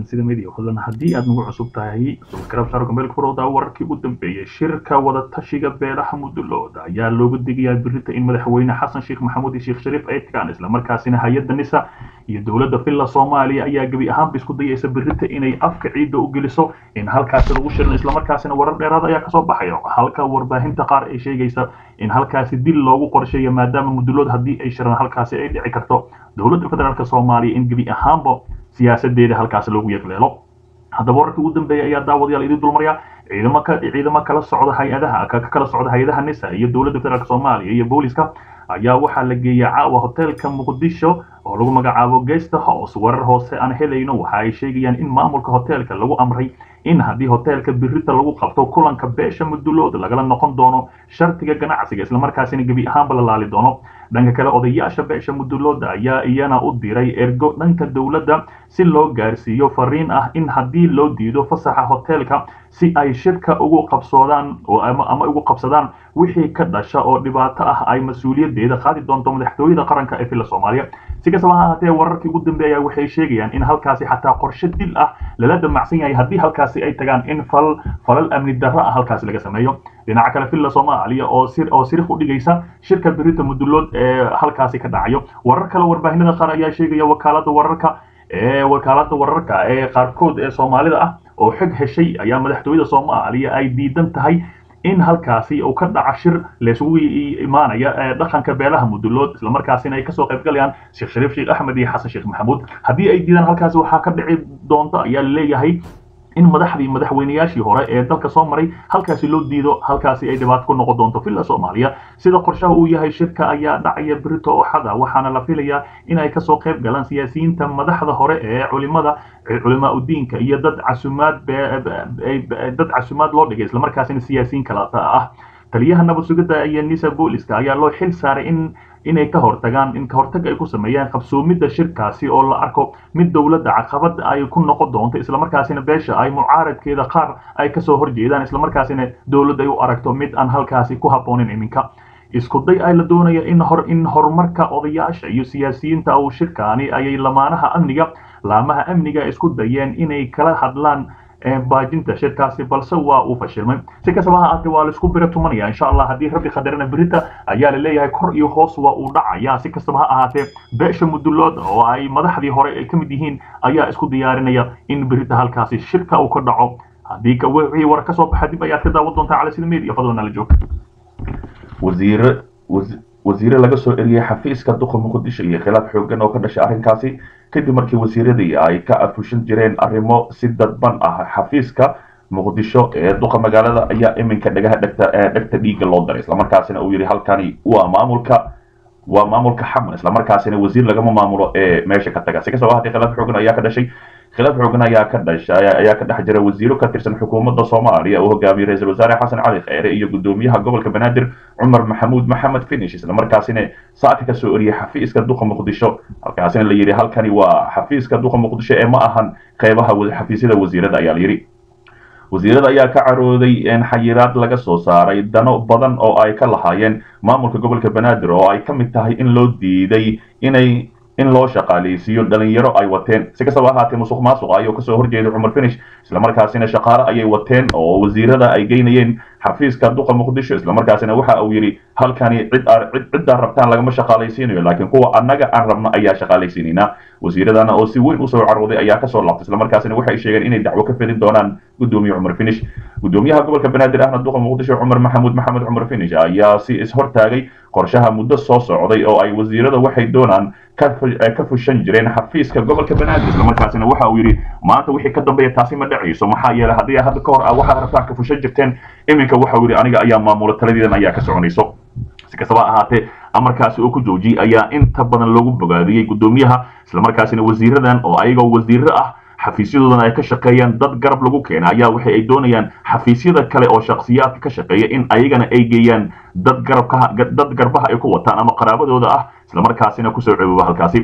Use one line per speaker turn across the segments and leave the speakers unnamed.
calansida media fadlan haddii aad nagu cusub tahay subscribe saaro gmail furooda wararkii ugu dambeeyay shirka wada tashiga beelaha mudulooda ayaa looga digayaa birita in madaxweyne xasan sheekh maxamuud iyo sheekh shariif ay tagaan islamarkaasina hay-adda nisa iyo dowladda villa soomaaliya ayaa gebi ahaanba isku dayaysa birita inay afka ciidda u geliso in halkaasi lagu shirin islamarkaasina warar dheeraad ayaa kasoo baxaya halka warbaahinta qaar ay sheegaysa in halkaasi dil loogu qorsheeyo maadaama mudulood haddii ay shiraan halkaasi ay dhici karto dowladda federaalk soomaaliya in gebi ahaanba siyaasadeeda halkaasi loogu yeegleelo haddaba wararkii ugu dambeeya ayaa daawadayaal idin dulmarya ciidamo ka ciidamo kala socda hay-adaha ka kala socda hay-adaha nisa iyo dowladda federaalk soomaaliya iyo booliska ayaa waxaa la geeyay caawa hoteelka muqdisho oo lagu magacaabo guest house warar hoose aan helayno waxa ay sheegayaan in maamulka hoteelka lagu amray in haddii hoteelka birita lagu qabto kulanka beesha mudulood lagala noqon doono shartiga ganacsiga islamarkaasina gebi ahaanba la laali doono dhanka kale odayaasha beesha mudulooda ayaa iyana u diray ergo dhanka dowladda si loo gaarsiiyo fariin ah in haddii loo diido fasaxa hoteelka si ay shirka ugu qabsoodaan ama ugu qabsadaan wixii ka dhasha oo dhibaato ah ay mas-uuliyadeeda qaadi doonto madaxtooyada qaranka ee villa soomaaliya si kastaba ha ahaatee wararkii ugu dambeeya waxay sheegayaan in halkaasi xataa qorshe dil ah lala damacsan yahay haddii halkaasi ay tagaan in fal falal amni darro ah halkaasi laga sameeyo dhinaca kale villa soomaaliya oo sir oo sirif u dhigaysa shirka birita mudulood ee halkaasi ka dhacayo warar kale warbaahinada qaar ayaa sheegaya wakaalada wararka ee wakaalada wararka ee qaarkood ee soomaalida ah oo xog heshay ayaa madaxtooyada soomaaliya ay diidan tahay in halkaasi uu ka dhaca shir laysugu imaanaya dhaqanka beelaha mudulood islamarkaasina ay kasoo qayb galayaan sheekh shariif sheekh axmed iyo xasan sheekh maxamuud haddii ay diidaan halkaasi waxaa ka dhici doonta ayaa laleeyahay in madaxdii madaxweynayaashii hore ee dalka soo maray halkaasi loo diido halkaasi ay dhibaato ku noqon doonto villa soomaaliya sida qorshaha uu yahay shirka ayaa dhacaya birito oxada waxaana la filayaa in ay kasoo qayb galaan siyaasiyiinta madaxda hore ee culimada culimaa udiinka iyo dad casumaad dad casumaad loo dhigay islamarkaasina siyaasiyiin kala ah taliyaha nabad sugidda iyo nisa booliska ayaa loo xil saaray in inay ka hortagaan in kahortag ay ku sameeyaan qabsoomidda shirkaasi oo la arko mid dowladda caqabad ay ku noqon doonto islamarkaasina beesha ay mucaaradkeeda qaar ay kasoo horjeedaan islamarkaasina dowladda ay u aragto mid aan halkaasi ku habboonin iminka isku day ay la doonaya in hor in horumarka odayaasha iyo siyaasiyiinta uu shirkaani ayay lamaanaha amniga laamaha amniga isku dayeen inay kala hadlaan baajinta shirkaasi balse waa uu fashilmay si kastaba ha ahaatee waa laisku bira tumanaya insha allah haddii rabbi qadarana berita ayaa la leeyahay kor iyo hoos waa uu dhacaya si kastaba ha ahaatee beesha mudulood oo ay madaxdii hore ay ka mid yihiin ayaa isku diyaarinaya in berita halkaasi shirka uu ka dhaco haddii wixii war ka soo baxa dib ayaad ka daawan doontaa cala sida media fadlan nala joog
wasiire wasiire laga soo eriyey xafiiska duqa muqdisho iyo khilaaf xoogan oo ka dhashay arrinkaasi kadib markii wasiiradii ay ka afushan jireen arrimo si dadban ah xafiiska muqdisho ee duqa magaalada ayaa iminka dhagaha dhegta dhegta dhiigga loo daray islamarkaasina uu yidhi halkani waa maamulka waa maamulka xaman islamarkaasina wasiir lagama maamulo ee meesha ka taga si kastaba haddii khilaaf xoogan ayaa ka dhashay khilaaf xoogan ayaa ka dhashay ayaa ka dhex jira wasiiro ka tirsan xukuumadda soomaaliya oo hogaamiyey ra-iisul wasaare xasan cali kheyre iyo gudoomiyaha gobolka banaadir cumar maxamuud maxamed finish islamarkaasina saaka ka soo eriyey xafiiska duqa muqdisho halkaasina la yidhi halkani waa xafiiska duqa muqdisho ee ma ahan qeybaha xafiisyada wasiirada ayaa la yidhi wasiirada ayaa ka carooday xayiraad laga soo saaray dano badan oo ay ka lahaayeen maamulka gobolka banaadir oo ay ka mid tahay in loo diiday inay in loo shaqaaleysiiyo dhalinyaro ay wateen si kastaba ahaatee musuq maasuq ayuu kasoo horjeeday cumar finish islamarkaasina shaqaale ayay wateen oo wasiirada ay geynayeen xafiiska duqa muqdisho islamarkaasina waxa uu yidhi halkani cid ciddaa rabtaan lagama shaqaalaysiinayo laakiin kuwa annaga aan rabno ayaa shaqaalaysiinaynaa wasiiradana oo si weyn usoo carooday ayaa kasoo laabtay islamarkaasina waxay sheegeen inay dacwo ka fedin doonaan gudoomiye cumar finish gudoomiyaha gobolka banaadir ahna duqa muqdisho cumar maxamuud maxamed cumar finish ayaa si ishortaagay qorshaha muddo soo socday oo ay wasiirada waxay doonaan ka fushan jireen xafiiska gobolka banaadir islamarkaasina waxa uu yidhi maanta wixii ka dambeeya taasi ma dhacayso maxaa yeelay haddii hadda ka hor ah waxaad rabtaan ka fushan jirteen iminka waxa uu yidhi aniga ayaa maamula taladiidan ayaa ka soconayso si kastaba ahaatee amarkaasi oo ku joojiyey ayaa inta badan loogu bogaadiyey gudoomiyaha islamarkaasina wasiiradan oo ayagoo wasiiro ah xafiisyadoodana ay ka shaqeeyaan dad garab lagu keena ayaa waxa ay doonayaan xafiisyada kale oo shakhsiyaadka ka shaqeeya in ayagana ay geeyaan dad garabka dad garbaha ay ku wataan ama qaraabadooda ah islamarkaasina kusoo cebooba halkaasi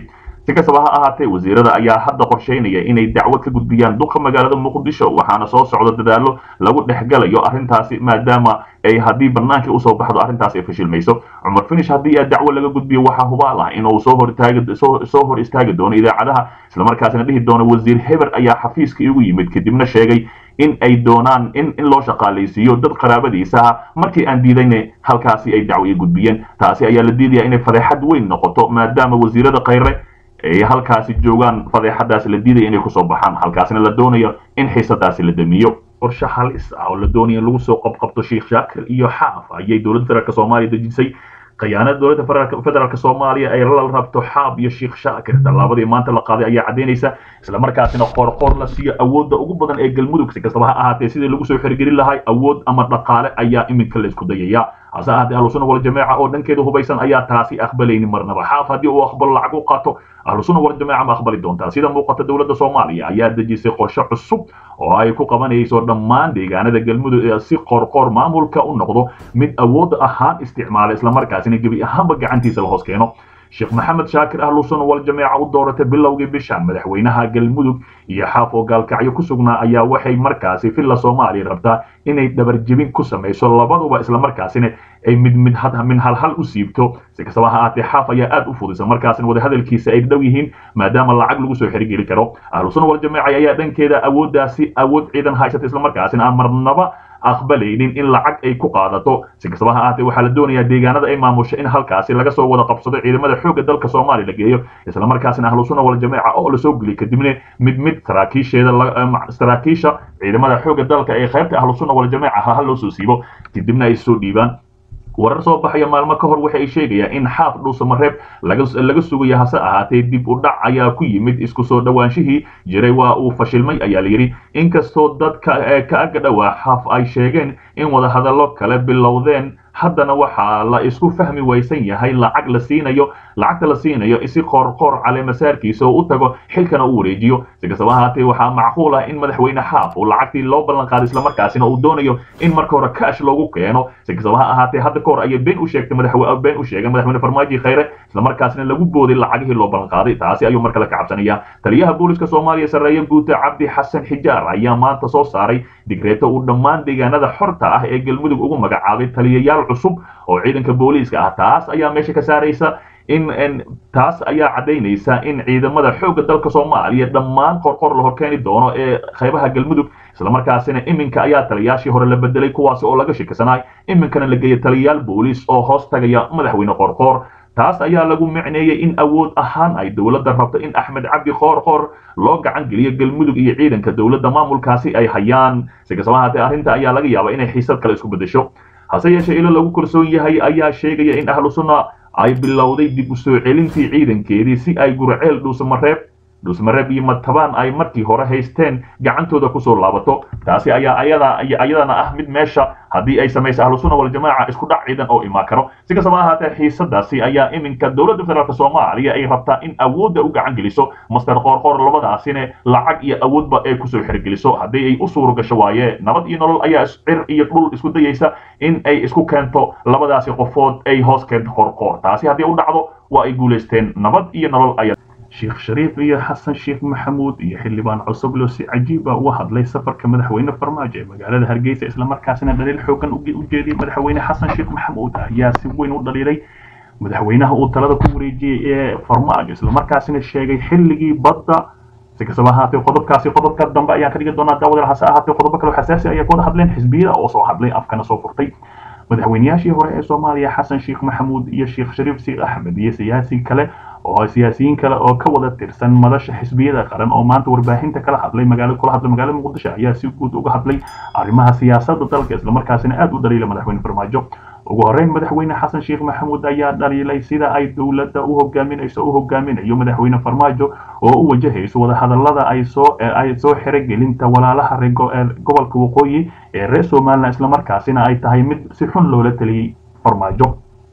si kastaba ha ahaatee wasiirada ayaa hadda qorsheynaya inay dacwo ka gudbiyaan duqa magaalada muqdisho waxaana soo socda dadaalo lagu dhexgalayo arrintaasi maadaama ay haddii banaanka usoo baxdo arrintaas ay fashilmayso cumar finish haddii a dacwo laga gudbiyo waxaa hubaal ah inuu soo hor taagi soo hor istaagi doono idaacadaha islamarkaasina dhihi doono wasiir heber ayaa xafiiska igu yimid kadibna sheegay in ay doonaan in in loo shaqaalaysiiyo dad qaraabadiisa ah markii aan diidayna halkaasi ay dacwo i gudbiyeen taasi ayaa la diidaya inay fadeexad weyn noqoto maadaama wasiirada khayre ay halkaasi joogaan fadeexadaasi la diidaya inay kusoo baxaan halkaasina la doonayo in xiisadaasi la damiyo qorshe halis ah oo la doonaya in lagu soo qabqabto sheekh shaakir iyo xaaf ayay dowladda federaalk soomaaliya dejisay khiyaanada dowladda federaalk soomaaliya ay la rabto xaab iyo sheekh shaakir tallaabadii maanta la qaaday ayaa caddaynaysa islamarkaasina qoorqoor la siiyo awoodda ugu badan ee galmudug si kastaba ha ahaatee sidii lagu soo xirigelin lahay awood ama dhaqaale ayaa iminka la isku dayaya hase ahaatee ahlusuna waljamaaca oo dhankeeda hubaysan ayaa taasi aqbalaynin marnaba xaaf haddii uu aqbalo lacag u qaato ahlusuna waljamaaca ma aqbali doontaa sida muuqata dowladda soomaaliya ayaa dejisay qorshe cusub oo ay ku qabanayso dhammaan deegaanada galmudug ee si qorqoor maamulka u noqdo mid awood ahaan isticmaala islamarkaasina gebi ahaanba gacantiisa la hoos keeno sheekh maxamed shaakir ahlusun waljamaaca u dooratay bilowgii bishan madaxweynaha galmudug iyo xaaf oo gaalkacyo ku sugnaa ayaa waxay markaasi villa soomaaliya rabtaa inay dhabarjebin ku samayso labaduba islamarkaasina ay mid mid min halhal u siibto si kastaba ha ahaatee xaaf ayaa aad u fudisa markaasina wadahadalkiisa ay dhow yihiin maadaama lacag lagu soo xerigeli karo ahlusuna waljamaaca ayaa dhankeeda awooddaasi awood ciidan haysata islamarkaasina aan marnaba aqbalaynin in lacag ay ku qaadato si kastaba ha ahaatee waxaa la doonayaa deegaanada ay maamusho in halkaasi laga soo wada qabsado ciidamada xoogga dalka soomaaliya la geeyo islamarkaasina ahlusuna waljamaaca oo lasoo geliyo kadibna mid mid saraakiisheeda saraakiisha ciidamada xoogga dalka ee qaybta ahlusuna waljamaaca ha loo soo siibo kadibna ay soo dhiibaan warar soo baxaya maalmo ka hor waxa ay sheegayaan in xaaf dhuusamareeb laga sugaya hase ahaatee dib u dhac ayaa ku yimid isku soo dhowaanshihii jiray waa uu fashilmay ayaa layidhi inkastoo dadka ka aga dhowaa xaaf ay sheegeen in wadahadallo kale bilowdeen haddana waxaa la isku fahmi waysan yahay lacag la siinayo lacagta la siinayo isi qoorqoor caleemasaarkiisa oo u tago xilkana u wareejiyo si kastaba ahaatee waxaa macquul ah in madaxweyne xaaf uu lacagtii loo ballan qaaday islamarkaasina uu doonayo in marka hore kaash loogu keeno si kastaba ha ahaatee hadda ka hor ayay been u sheegtay madaxwe been u sheegay madaxweyne farmaajo khayre islamarkaasina lagu booday lacagihii loo ballan qaaday taasi ayuu markale ka cabsanaya taliyaha booliska soomaaliya sarreeye guuta cabdi xasan xijaar ayaa maanta soo saaray digreeto uu dhammaan deegaanada xorta ah ee galmudug ugu magacaabay taliyayaal cusub oo ciidanka booliiska ah taas ayaa meesha ka saaraysa in taas ayaa caddaynaysa in ciidamada xoogga dalka soomaaliya dhammaan qorqor la horkeeni doono ee qaybaha galmudug islamarkaasina iminka ayaa taliyaashii hore la bedelay kuwaasi oo laga shikisanaay iminkana la geeyay taliyayaal booliis oo hoos tagaya madaxweyne qorqoor taas ayaa lagu micneeyey in awood ahaan ay dowladda rabto in axmed cabdi qoorqoor loo gacan geliyo galmudug iyo ciidanka dowladda maamulkaasi ay hayaan si kastaba ahaatee arrinta ayaa laga yaabaa inay xiisad kale isku beddesho hase yeeshee ilo lagu kalsoon yahay ayaa sheegaya in ahlu sunna ay bilowday dib u soo celintii ciidankeedii si ay gurceel dhuusamareeb dhuusmareeb iyo matabaan ay markii hore haysteen gacantooda kusoo laabato taasi ayaa ayada ayadana ah mid meesha haddii ay samayso ahlusuna waljamaaca isku dhac ciidan oo imaan karo si kastaba ahaatee xiisadaasi ayaa iminka dowladda federaalk soomaaliya ay rabtaa in awoodda u gacan geliso master qoorqoor labadaasina lacag iyo awoodba ay kusoo xergeliso haddii ay u suuro gasho waaye nabad iyo nolol ayaa cir iyo dhul isku dayaysa in ay isku keento labadaasi qofood ay hoos keento qoorqoor taasi haddii u dhacdo waa ay guulaysteen nabad iyo nolol ayaa sheekh shariif iyo xasan sheekh maxamuud iyo xildhibaan cusublo si cajiiba uga hadlay safarka madaxweyne farmaajo ee magaalada hargeysa islamarkaasina dhaliil xoogan u jeediyey madaxweyne xasan sheekh maxamuud ayaa si weyn u dhaliilay madaxweynaha uu talada ku wareejiyey ee farmaajo islamarkaasina sheegay xilligii badda si kastaba ahaatee qodobkaasi qodobka dambe ayaan ka dhigi doonaa daawadal hase ahaatee qodobo kale xasaasi ayaa ka wada hadleen xisbiyada oo soo hadlay afkana soo furtay madaxweynayaashii hore ee soomaaliya xasan sheekh maxamuud iyo sheekh shariif sheekh axmed iyo siyaasi kale oo siyaasiyiin kale oo ka wada tirsan madasha xisbiyada qaran oo maanta warbaahinta kala hadlay magaalo kula hadlay magaalada muqdisho ayaa si guud uga hadlay arrimaha siyaasadda dalka islamarkaasina aad u dhaliila madaxweyne farmaajo ugu horreyn madaxweyne xasan sheekh maxamuud ayaa dhaliilay sida ay dowladda u hogaaminayso u hogaaminayo madaxweyne farmaajo oo u wajahayso wadahadallada ay soo ay soo xerogelinta walaalaha reer gobolka waqooyi ee reer somaliland islamarkaasina ay tahay mid si xun loola taliyey farmaajo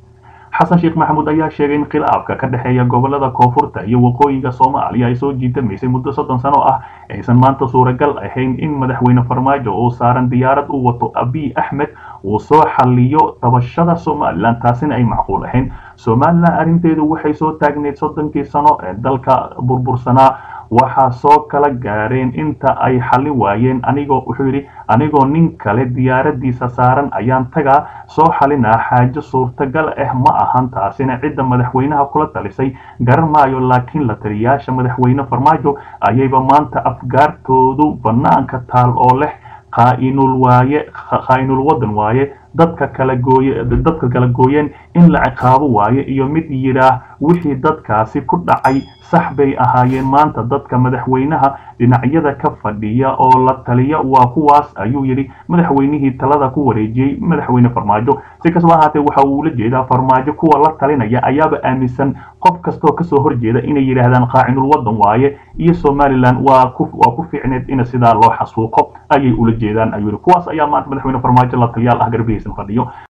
xasan sheekh maxamuud ayaa sheegay in khilaafka ka dhexeeya gobolada koonfurta iyo waqooyiga soomaaliya ay soo jiitamaysay muddo soddon sano ah aysan maanta suuragal ahayn in madaxweyne farmaajo oo saaran diyaarad u wato abiy axmed uu soo xaliyo tabashada somalilan taasina ay macquul ahayn somalilan arrinteedu waxay soo taagneyd soddonkii sano ee dalka burbursanaa waxaa soo kala gaareen inta ay xallin waayeen anigoo wuxuu yidhi anigoo nin kale diyaaradiisa saaran ayaan tagaa soo xalinaa xaajo suurtagal ah ma ahan taasina cidda madaxweynaha kula talisay garan maayo laakiin la taliyaasha madaxweyne farmaajo ayayba maanta afgaartoodu bannaanka taal oo leh qaa'inul waaye qaa'inul wadan waaye dadka kala gooye dadka kala gooyeen in la ciqaabo waaye iyo mid yidhaah wixii dadkaasi ku dhacay sax bay ahaayeen maanta dadka madaxweynaha dhinacyada ka fadhiya oo la taliya waa kuwaas ayuu yidhi madaxweynihii talada ku wareejiyey madaxweyne farmaajo si kastaba ahaatee waxa uu ula jeedaa farmaajo kuwa la talinaya ayaaba aaminsan qof kastoo kasoo horjeeda inay yidhaahdaan qaacinul wadan waaye iyo somalilan waa ku waa ku fiicneed in sidaa loo xasuuqo ayay ula jeedaan ayuu yidhi kuwaas ayaa maanta madaxweyne farmaajo la taliyaal ah garbihiisan fadhiyo